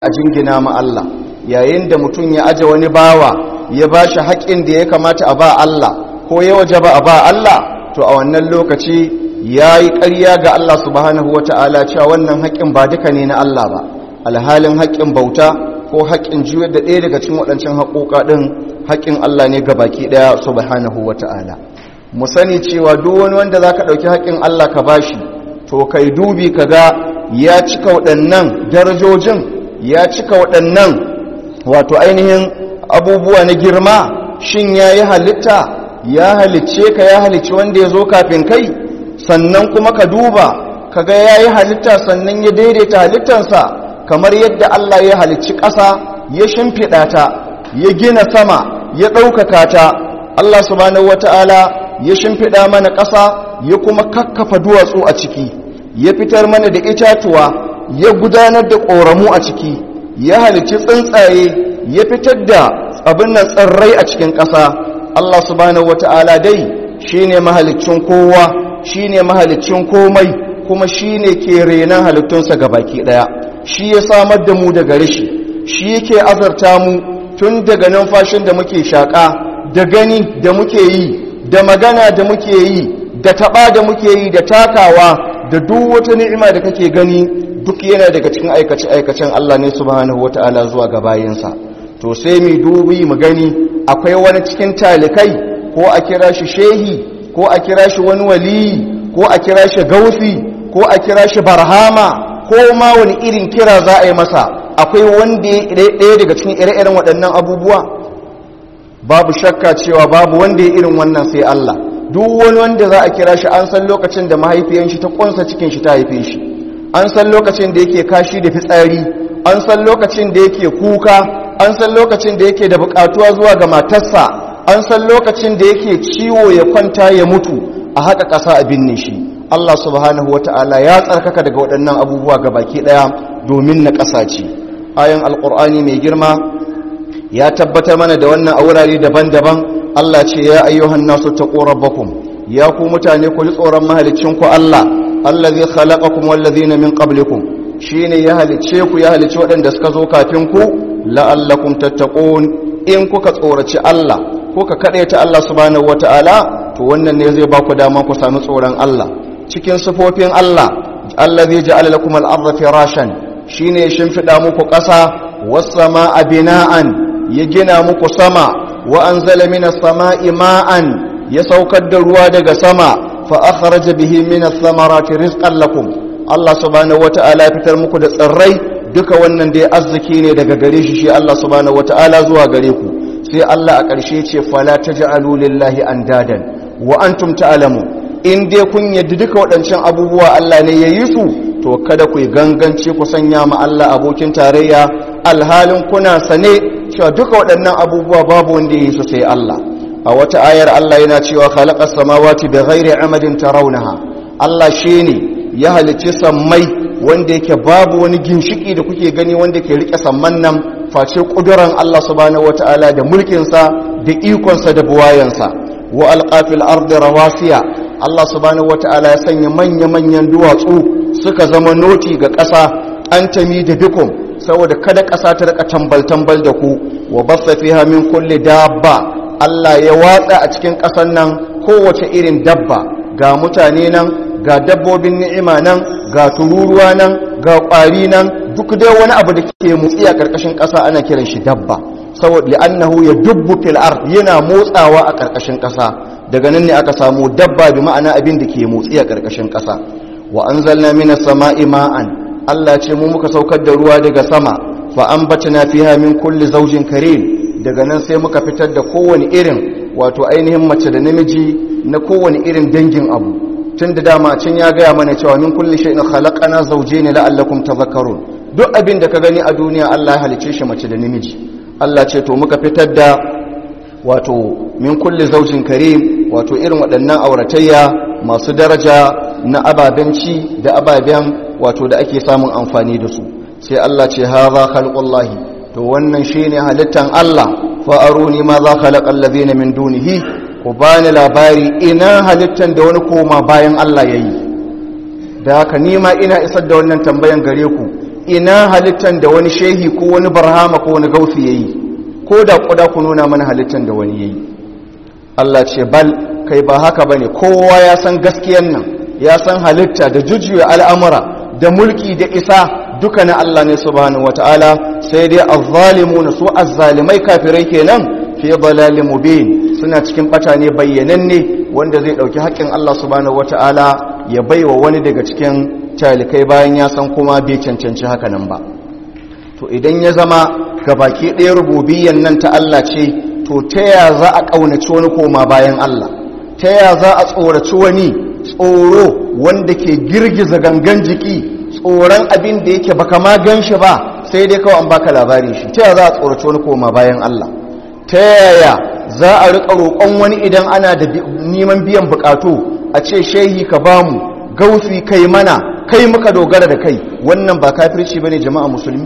a jingina ma Allah yayin da mutum ya aje wani bawa ya ba shi haƙƙin da ya kamata a ba Allah ko ya waje ba a ba Allah to a wannan lokaci ya yi ƙarya ga Allah subhanahu wata'ala cewa wannan haƙƙin ba duka ne na Allah ba alhalin haƙƙin bauta ko haƙƙin juyar da ɗaya daga cikin waɗancan haƙoƙa ɗin haƙƙin Allah ne ga baki ɗaya subhanahu wata'ala mu sani cewa duk wani wanda za ka ɗauki haƙƙin Allah ka bashi to kai dubi ka ga ya cika waɗannan darajojin ya cika waɗannan wato ainihin abubuwa na girma shin ya yi halitta ya halicce ka ya halicci wanda ya zo kafin kai sannan kuma ka duba ka ga ya yi halitta sannan ya daidaita halittansa kamar yadda Allah ya halicci ƙasa ya shimfiɗa ta ya gina sama ya ɗaukaka ta Allah subhanahu wata'ala ya shimfiɗa mana ƙasa ya kuma kakkafa duwatsu a ciki ya fitar mana da itatuwa ya gudanar da ƙoramu a ciki ya halicci tsuntsaye ya fitar da abin nan tsirrai a cikin ƙasa Allah subhanahu wata'ala dai shine mahaliccin kowa shine mahaliccin komai kuma shine ke renan halittunsa baki ɗaya shi ya samar da mu daga rashi shi yake azarta mu tun daga numfashin da muke shaƙa da gani da muke yi da magana da muke yi da taɓa da muke yi da takawa da duk wata ni'ima da kake gani duk yana daga cikin aikace-aikacen Allah ne subhanahu wata'ala zuwa ga bayinsa to sai mu dubi mu gani akwai wani cikin talikai ko a kira shi shehi ko a kira shi wani waliyi ko a kira shi gausi ko a kira shi barhama ko ma wani irin kira za a yi masa akwai wanda ya ɗaya daga cikin ire-iren waɗannan abubuwa babu shakka cewa babu wanda ya irin wannan sai Allah duk wani wanda za a kira shi an san lokacin da mahaifiyan shi ta kunsa cikin shi ta haife shi an san lokacin da yake kashi da fitsari an san lokacin da yake kuka an san lokacin da yake da bukatuwa zuwa ga matarsa an san lokacin da yake ciwo ya kwanta ya mutu a haka ƙasa a binne shi Allah subhanahu wata'ala ya tsarkaka daga waɗannan abubuwa ga baki ɗaya domin na ƙasa ce ayan alƙur'ani mai girma ya tabbatar mana da wannan a wurare daban-daban Allah ce ya ayyuhan nasu taqu rabbakum ya ku mutane ku ji tsoron mahalicin ku Allah allazi khalaqakum wallazina min qablikum shine ya halice ku ya halice waɗanda suka zo kafin ku la'allakum tattaqun in kuka tsoraci Allah kuka kadaita Allah subhanahu wataala to wannan ne zai ba ku dama ku sami tsoron Allah cikin sifofin Allah allazi ja'ala lakum al-ardha firashan shine shimfida muku ƙasa was samaa bina'an ya gina muku sama wa anzala minas samaa'i ma'an ya saukar da ruwa daga sama fa akhraja bihi minas samarati rizqan lakum Allah subhanahu wata'ala ya fitar muku da tsirrai duka wannan da ya arziki ne daga gare shi shi Allah subhanahu wata'ala zuwa gare ku sai Allah a ƙarshe ce fala taj'alu lillahi andadan wa antum ta'lamun in dai kun yadda duka waɗancan abubuwa Allah ne ya yi su to kada ku gangance ku sanya ma Allah abokin tarayya alhalin kuna sane cewa duka waɗannan abubuwa babu wanda ya yi su sai Allah a wata ayar Allah yana cewa khalaqas samawati bighairi amadin tarawunaha Allah shine ya halicci sammai wanda yake babu wani ginshiki da kuke gani wanda ke rike samman nan face kuduran Allah subhanahu wataala da mulkin sa da ikon sa da buwayansa wa alqafil ardi rawasiya Allah subhanahu wataala ya sanya manya manyan duwatsu suka zama noti ga ƙasa an tami da bikum saboda kada ƙasa ta rika tambal tambal da ku wa bassa fiha min kulli dabba Allah ya watsa a cikin ƙasar nan kowace irin dabba ga mutane nan ga dabbobin ni'ima nan ga tururuwa nan ga ƙwari nan duk dai wani abu da ke motsi a ƙarƙashin ƙasa ana kiran shi dabba saboda li'annahu ya dubbu fil ard yana motsawa a ƙarƙashin ƙasa daga nan ne aka samu dabba bi ma'ana abin da ke motsi a ƙarƙashin ƙasa wa anzalna minas sama'i ma'an Allah ce mu muka saukar da ruwa daga sama fa ambatna fiha min kulli zawjin karim daga nan sai muka fitar da kowane irin wato ainihin mace da namiji na kowane irin dangin abu tun da dama can ya gaya mana cewa min kulli shay'in khalaqana zawjayn la'allakum tadhakkarun duk abin da ka gani a duniya Allah ya halice shi mace da namiji Allah ce to muka fitar da wato min kulli zawjin karim wato irin waɗannan auratayya masu daraja na ababen ci da ababen wato da ake samun amfani da su sai Allah ce hadha khalqullahi to wannan shine halittan Allah fa aruni ma za khalaqal ladina min dunihi ku bani labari ina halittan da wani koma bayan Allah yayi da haka nima ina isar da wannan tambayan gare ku ina halittan da wani shehi ko wani barhama ko wani gausi yayi ko da kuda ku nuna mana halittan da wani yayi Allah ce bal kai ba haka bane kowa ya san gaskiyan nan ya san halitta da jujjuya al'amura da mulki da isa duka na Allah ne subhanahu wataala sai dai azzalimuna su azzalimai kafirai kenan fi dalalin mubin suna cikin bata ne bayyananne wanda zai dauki haƙƙin Allah subhanahu wataala ya baiwa wani daga cikin talikai bayan ya san kuma bai cancanci haka nan ba to idan ya zama gabaki ɗaya rububiyyan nan ta Allah ce to ta ya za a ƙaunaci wani koma bayan Allah ta ya za a tsoraci wani tsoro wanda ke girgiza gangan jiki tsoron abin da yake baka ma gan shi ba sai dai kawai an baka labarin shi ta ya za a tsoraci wani koma bayan Allah ta yaya za a riƙa roƙon wani idan ana da neman biyan buƙatu a ce shehi ka bamu gausi kai mana kai muka dogara da kai wannan ba kafirci bane jama'a musulmi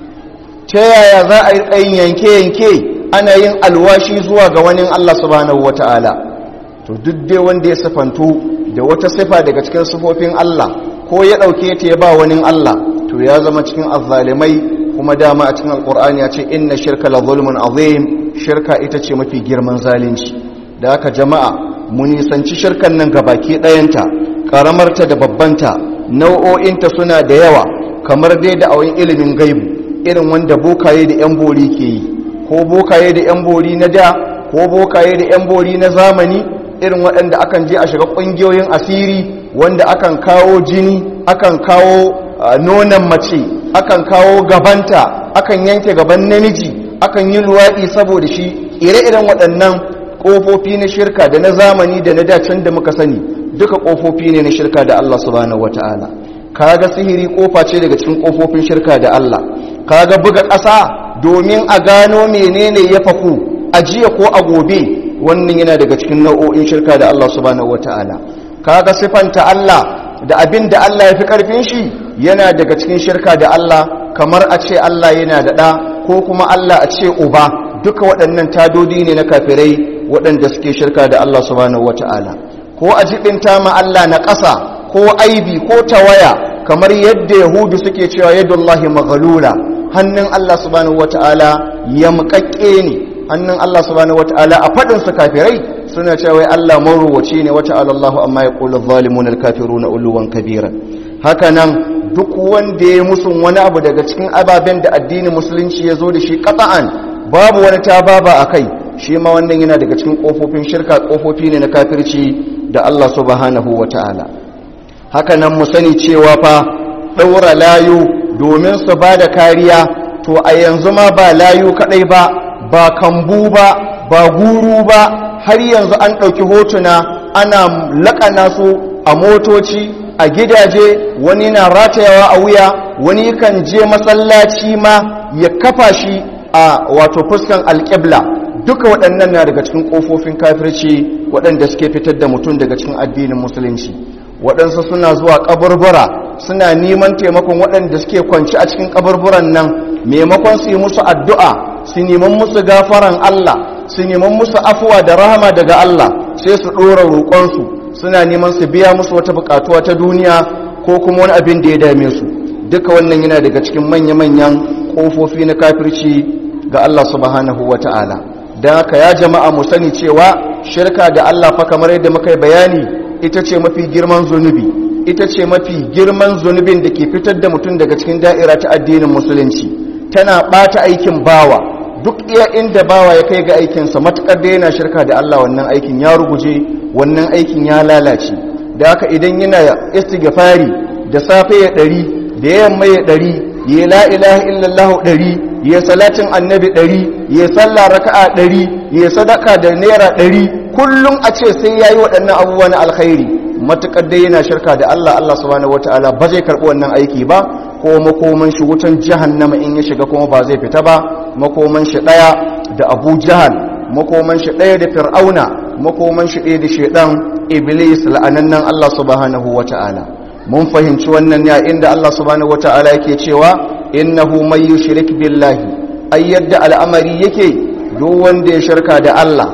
ta yaya za a yi tsayin yanke-yanke ana yin alwashi zuwa ga wani Allah subhanahu wata'ala to duk dai wanda ya sifantu da wata sifa daga cikin sifofin Allah ko ya ɗauke ta ya ba wani Allah to ya zama cikin azzalimai kuma dama a cikin alkur'ani ya ce inna shirka la zulmun azim shirka ita ce mafi girman zalunci da haka jama'a mu nisanci shirkan nan gabaki ɗayanta karamarta da babbanta nau'o'inta suna da yawa kamar dai da awon ilimin gaibu irin wanda bokaye da 'yan bori ke yi ko bokaye da 'yan bori na da ko bokaye da 'yan bori na zamani irin waɗanda akan je a shiga ƙungiyoyin asiri wanda akan kawo jini akan kawo nonon mace akan kawo gabanta akan yanke gaban namiji akan yi luwaɗi saboda shi ire-iren waɗannan ƙofofi na shirka da na zamani da na dacen da muka sani duka ƙofofi ne na shirka da Allah subhanahu wata'ala kaga sihiri ƙofa ce daga cikin ƙofofin shirka da Allah kaga buga ƙasa domin a gano menene ya faku a jiya ko a gobe wannan yana daga cikin nau'o'in shirka da Allah subhanahu wata'ala kaga sifanta Allah da abin da Allah ya fi ƙarfin shi yana daga cikin shirka da Allah kamar a ce Allah yana da ɗa ko kuma Allah a ce uba duka waɗannan tadodi ne na kafirai waɗanda suke shirka da Allah subhanahu wata'ala ko a jibinta ma Allah na ƙasa ko aibi ko tawaya kamar yadda yahudu suke cewa yadullahi maghlula hannun Allah subhanahu wata'ala ya muƙaƙƙe ne hannun Allah subhanahu wata'ala a faɗin su kafirai suna cewa wai Allah maruwaci ne wata Allahu amma ya qulu zalimun alkafiruna uluwan kabira haka nan duk wanda ya musun wani abu daga cikin ababen da addinin musulunci ya zo da shi qata'an babu wani tababa akai shi ma wannan yana daga cikin kofofin shirka kofofi ne na kafirci da Allah subhanahu wata'ala haka nan mu sani cewa fa daura layu domin su ba da kariya to a yanzu ma ba layu kadai ba ba kambu ba ba guru ba har yanzu an ɗauki hotuna ana laƙana su a motoci a gidaje wani na ratayawa a wuya wani kan je masallaci ma ya kafa shi a wato fuskan alƙibla duka waɗannan na daga cikin ƙofofin kafirci waɗanda suke fitar da mutum daga cikin addinin musulunci waɗansu suna zuwa ƙaburbura suna neman taimakon waɗanda suke kwanci a cikin ƙaburburan nan maimakon su yi musu addu'a su neman musu gafaran Allah su neman musu afuwa da rahama daga Allah sai su ɗora roƙonsu suna neman su biya musu wata buƙatuwa ta duniya ko kuma wani abin da ya dame su duka wannan yana daga cikin manya-manyan ƙofofi na kafirci ga Allah subhanahu wa ta'ala don haka ya jama'a mu sani cewa shirka da Allah fa kamar yadda muka yi bayani ita ce mafi girman zunubi ita ce mafi girman zunubin da ke fitar da mutum daga cikin da'ira ta addinin musulunci tana ɓata aikin bawa duk iya inda bawa ya kai ga aikinsa matuƙar da yana shirka da Allah wannan aikin ya ruguje wannan aikin ya lalace da haka idan yana istighfari da safe ya ɗari da yamma ya ɗari ya la ilaha illallah ɗari ya salatin annabi ɗari ya sallah raka'a ɗari ya sadaka da naira ɗari kullum a ce sai ya yi waɗannan abubuwa na alkhairi matuƙar dai yana shirka da Allah Allah subhanahu wataala ba zai karɓi wannan aiki ba ko makoman shi wutan jahannama in ya shiga kuma ba zai fita ba makoman shi ɗaya da abu jahal makoman shi ɗaya da fir'auna makoman shi ɗaya da shaidan iblis la'anannan Allah subhanahu wataala mun fahimci wannan ya inda Allah subhanahu wataala yake cewa innahu may yushrik billahi ay yadda al'amari yake duk wanda ya shirka da Allah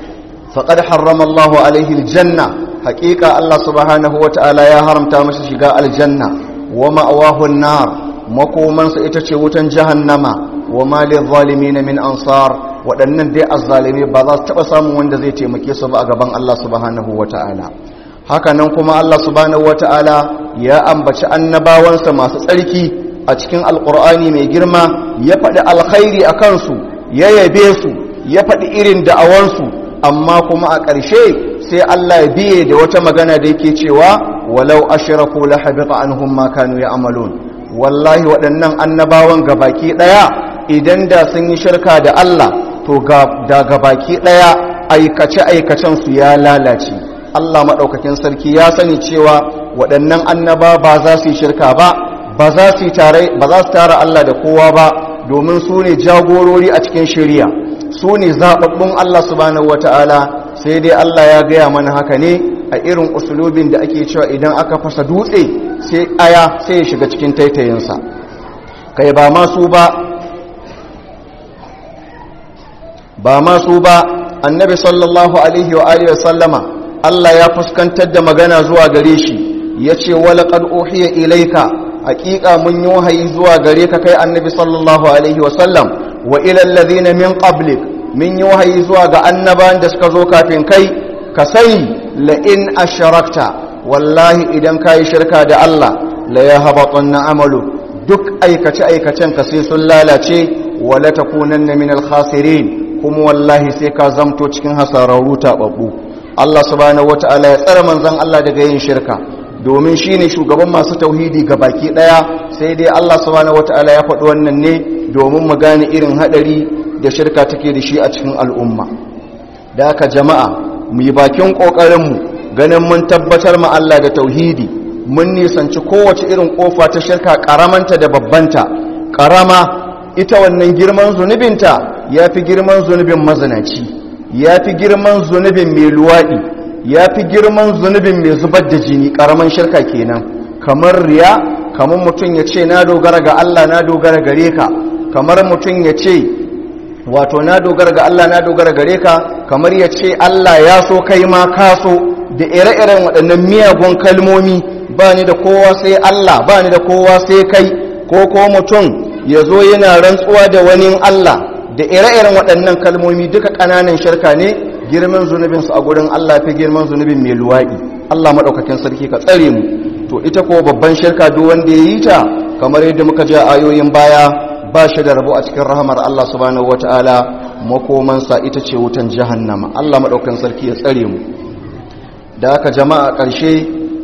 faqad harrama Allahu alaihi aljanna haqiqa Allah subhanahu wataala ya haramta masa shiga aljanna wa ma'awahu an-nar makomansa ita ce wutan jahannama wa malin zalimi na min ansar waɗannan dai azzalimi ba za su taɓa samun wanda zai taimake su ba a gaban Allah subhanahu wa ta'ala haka nan kuma Allah subhanahu wa ta'ala ya ambaci annabawansa masu tsarki a cikin alƙur'ani mai girma ya faɗi alkhairi a kansu ya yabe su ya faɗi irin da'awansu amma kuma a ƙarshe sai Allah ya biye da wata magana da yake cewa walau ashraku la habita anhum ma kanu ya'malun wallahi waɗannan annabawan gabaki ɗaya idan da sun yi shirka da Allah to da gabaki ɗaya aikace aikacen su ya lalace Allah madaukakin sarki ya sani cewa waɗannan annaba ba za su yi shirka ba ba za su tare ba za su tara Allah da kowa ba domin su ne jagorori a cikin shari'a su ne zaɓaɓɓun Allah subhanahu wata'ala sai dai Allah ya gaya mana haka ne a irin usulubin da ake cewa idan aka fasa dutse sai aya sai ya shiga cikin taitayinsa kai ba masu ba ba masu ba annabi sallallahu alaihi wa alihi sallama Allah ya fuskantar da magana zuwa gare shi ya ce walaƙad uhiya ilaika hakika mun yi wahayi zuwa gare ka kai annabi sallallahu alaihi wa sallam wa ilal ladina min qablik min yi wahayi zuwa ga annaban da suka zo kafin kai ka sani la in asharakta wallahi idan kayi shirka da Allah la yahbatanna amalu duk aikace aikacen ka sai sun lalace wala takunanna min al-khasirin kuma wallahi sai ka zamto cikin hasararru tababbu Allah subhanahu wataala ya tsare manzon Allah daga yin shirka domin shine shugaban masu tauhidi ga baki daya sai dai Allah subhanahu wataala ya faɗi wannan ne domin mu gane irin hadari da shirka take da shi a cikin al'umma da aka jama'a mu yi bakin ƙoƙarinmu ganin mun tabbatar ma Allah da tauhidi mun nisanci kowace irin ƙofa ta shirka ƙaramanta da babbanta ƙarama ita wannan girman zunubinta ya fi girman zunubin mazinaci ya fi girman zunubin mai luwaɗi ya fi girman zunubin mai zubar da jini ƙaraman shirka kenan kamar riya kamar mutum ya ce na dogara ga Allah na dogara gare ka kamar mutum ya ce wato na dogara ga Allah na dogara gare ka kamar ya ce Allah ya so kai ma ka so da ire-iren waɗannan miyagun kalmomi ba ni da kowa sai Allah ba ni da kowa sai kai ko ko mutum ya zo yana rantsuwa da wani Allah da ire-iren waɗannan kalmomi duka ƙananan shirka ne girman zunubinsu a gurin Allah fi girman zunubin mai luwaɗi Allah maɗaukakin sarki ka tsare mu to ita ko babban shirka duk wanda ya yi ta kamar yadda muka ji ayoyin baya ba shi da rabo a cikin rahamar Allah subhanahu wata'ala makomansa ita ce wutan jahannama Allah maɗaukan sarki ya tsare mu da aka jama'a ƙarshe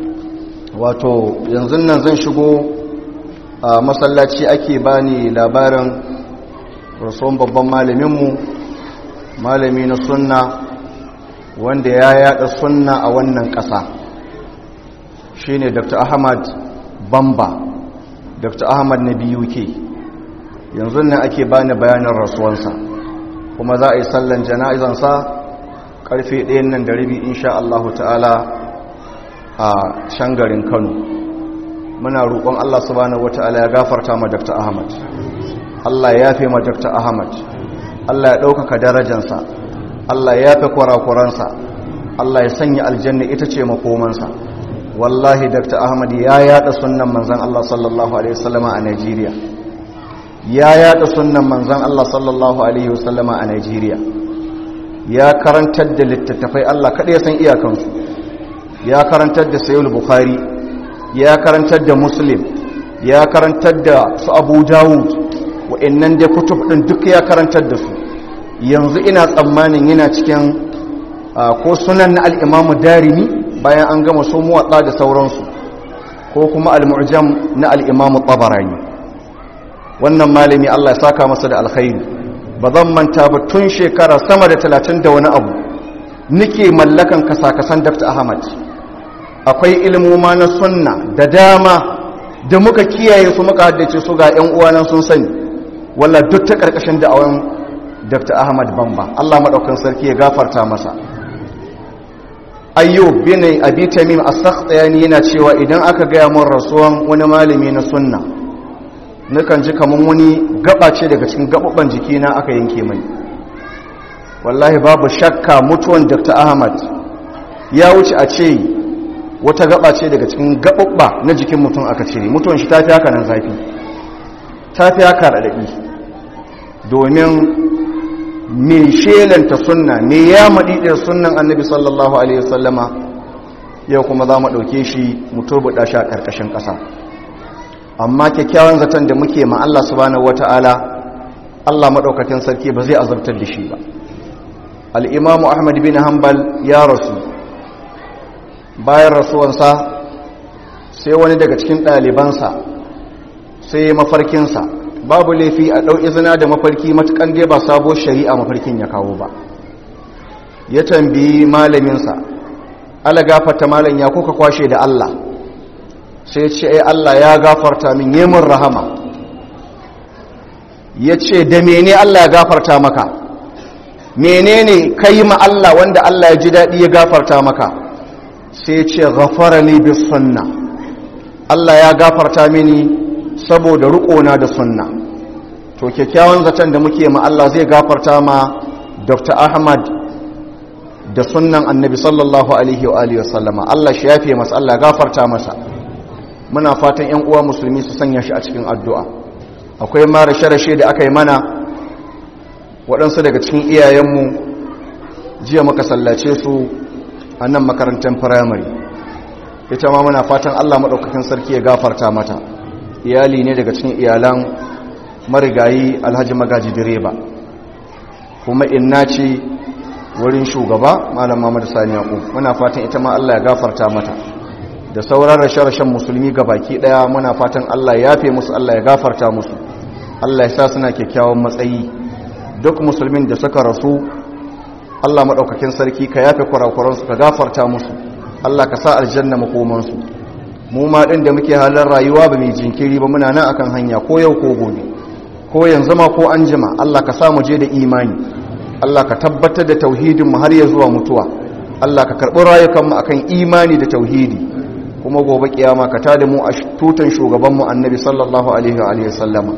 wato yanzu nan zan shigo a masallaci ake bani labarin rasuwan babban malaminmu malami na sunna wanda ya yada sunna a wannan ƙasa shine dr ahmad bamba dr ahmad na biyu ke yanzu ne ake bani bayanin rasuwansa kuma za a yi sallan jana'izansa karfe ɗayan nan da rabi insha Allah ta'ala a shangarin Kano muna roƙon Allah subhanahu wata'ala ya gafarta ma Dr. Ahmad Allah ya yafe ma Dr. Ahmad Allah ya ɗaukaka darajansa Allah ya yafe kurakuransa Allah ya sanya aljanna ita ce makomansa wallahi Dr. Ahmad ya yada sunnan manzon Allah sallallahu alaihi wasallama a Najeriya ya yada sunnan manzan Allah sallallahu Alaihi wasallama a Najeriya ya karantar da littattafai Allah kaɗai san iyakansu ya karantar da sayul bukhari ya karantar da muslim ya karantar da su abu dawud wa'annan da kutub ɗin duk ya karantar da su yanzu ina tsammanin yana cikin ko sunan na al'imamu darimi bayan an gama su muwatsa da sauransu ko kuma al-mu'jam na al'imamu tabarani wannan malami Allah ya saka masa da alkhairi ba zan manta ba tun shekara sama da talatin da wani abu nike mallakan kasakasan Dr. Ahmad akwai ilmoma na sunna da dama da muka kiyaye su muka haddace su ga ƴan uwana sun sani walla duk ta karkashin da'awan Dr. Ahmad Bamba Allah madaukan sarki ya gafarta masa ayyub bin abi tamim as-sakhtiyani yana cewa idan aka ga mun rasuwan wani malami na sunna nukan ji kamar wani gaba ce daga cikin gababban jikina aka yanke mai wallahi babu shakka mutuwan dr ahmad ya wuce a ce wata gaba ce daga cikin gababba na jikin mutum aka cire mutuwan shi ta fi haka nan zafi ta fi haka raɗaɗi domin mai shelanta sunna me ya maɗiɗin sunnan annabi sallallahu alaihi wasallama yau kuma za mu ɗauke shi mu turbuɗa shi a ƙarƙashin ƙasa amma kyakkyawan zaton da muke ma Allah subhanahu wata'ala Allah maɗaukakin sarki ba zai azabtar da shi ba al'imamu ahmad bin hanbal ya rasu bayan rasuwansa sai wani daga cikin ɗalibansa sai mafarkinsa babu laifi a ɗau izina da mafarki matukan dai ba sabo shari'a mafarkin ya kawo ba ya tambayi malaminsa ala gafarta malam ya kuka kwashe da Allah sai ce ai Allah ya gafarta min yemin rahama ya ce da mene Allah ya gafarta maka menene kai ma Allah wanda Allah ya ji daɗi ya gafarta maka sai ce ghafara li bis sunna Allah ya gafarta mini saboda riƙona da sunna to kyakkyawan zaton da muke ma Allah zai gafarta ma Dr. Ahmad da sunnan annabi sallallahu alaihi wa alihi wasallama Allah shi yafe masa Allah gafarta masa muna fatan ƴan uwa musulmi su sanya shi a cikin addu'a akwai ma rashe-rashe da aka yi mana waɗansu daga cikin iyayenmu jiya muka sallace su a nan makarantar firamare ita ma muna fatan Allah maɗaukakin sarki ya gafarta mata iyali ne daga cikin iyalan marigayi alhaji magaji direba kuma inna ce wurin shugaba malam Muhammad Sani Yaqub muna fatan ita ma Allah ya gafarta mata da sauran rashe-rashen musulmi baki daya muna fatan Allah ya yafe musu Allah ya gafarta musu Allah ya sa suna kyakkyawan matsayi duk musulmin da suka rasu Allah madaukakin sarki ka yafe kurakuran su ka gafarta musu Allah ka sa aljanna makoman su mu ma din da muke halin rayuwa ba mai jinkiri ba muna nan akan hanya ko yau ko gobe ko yanzu ma ko anjima Allah ka sa mu je da imani Allah ka tabbatar da tauhidinmu har ya zuwa mutuwa Allah ka karɓi rayukanmu akan imani da tauhidi kuma gobe kiyama ka tada mu a tutan shugabanmu annabi sallallahu alaihi wa alihi sallama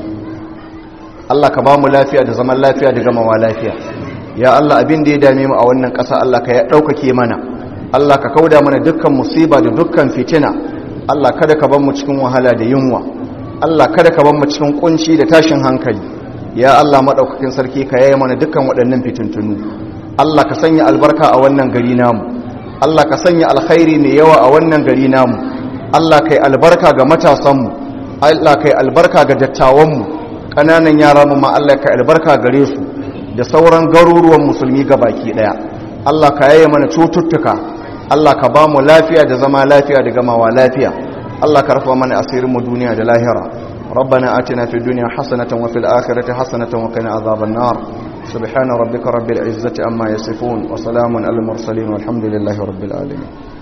Allah ka ba mu lafiya da zaman lafiya da gamawa lafiya ya Allah abin da ya dame mu a wannan ƙasa Allah ka ya ɗaukake mana Allah ka kauda mana dukkan musiba da dukkan fitina Allah kada ka bar mu cikin wahala da yunwa Allah kada ka bar mu cikin kunci da tashin hankali ya Allah maɗaukakin sarki ka yaya mana dukkan waɗannan fitintunu Allah ka sanya albarka a wannan gari namu Allah ka sanya alkhairi mai yawa a wannan gari namu Allah kai albarka ga matasanmu Allah kai albarka ga dattawanmu ƙananan yara mu ma Allah kai albarka gare su da sauran garuruwan musulmi ga baki ɗaya Allah ka yaya mana cututtuka Allah ka ba mu lafiya da zama lafiya da gamawa lafiya Allah ka rufa mana asirin mu duniya da lahira ربنا آتنا في الدنيا حسنة وفي الآخرة حسنة وقنا عذاب النار سبحان ربك رب العزة أما يصفون وسلام على المرسلين والحمد لله رب العالمين